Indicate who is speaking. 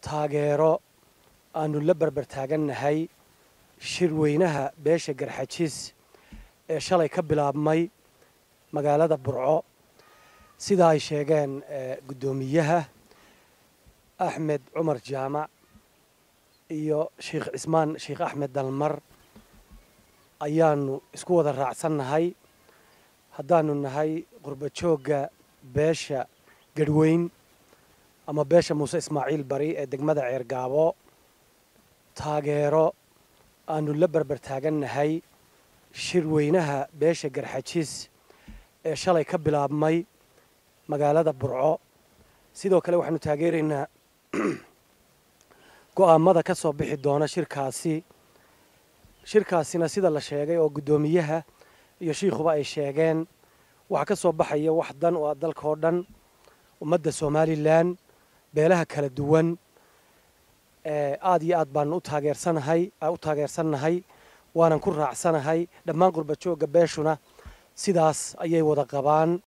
Speaker 1: taageero aanu la berber taagannahay shirweynaha beesha garxajiis ee shalay ka bilaabmay magaalada burco sida ay sheegeen guddoomiyaha axmed cumar jaamac iyo sheikh cismaan sheikh axmed dalmar ayaanu isku wada raacsannahay haddaanu nahay qurba joogga beesha garhweyn ama beesha muuse ismaaciil bari ee degmada ceergaabo taageero aanu la berber taagannahay shirweynaha beesha garxajiis ee shalay ka bilaabmay magaalada burco sidoo kale waxaanu taageeraynaa go'aamada ka soo bixi doona shirkaasi shirkaasina sida la sheegay oo guddoomiyaha iyo shiikhuba ay sheegeen waxaa ka soo baxaya wax dan oo dalka oo dhan ummadda somalilan beelaha kala duwan aada iyo aad baanu u taageersanahay u taageersannahay waanan ku raacsanahay dhammaan qurba joogga beeshuna sidaas ayay wada qabaan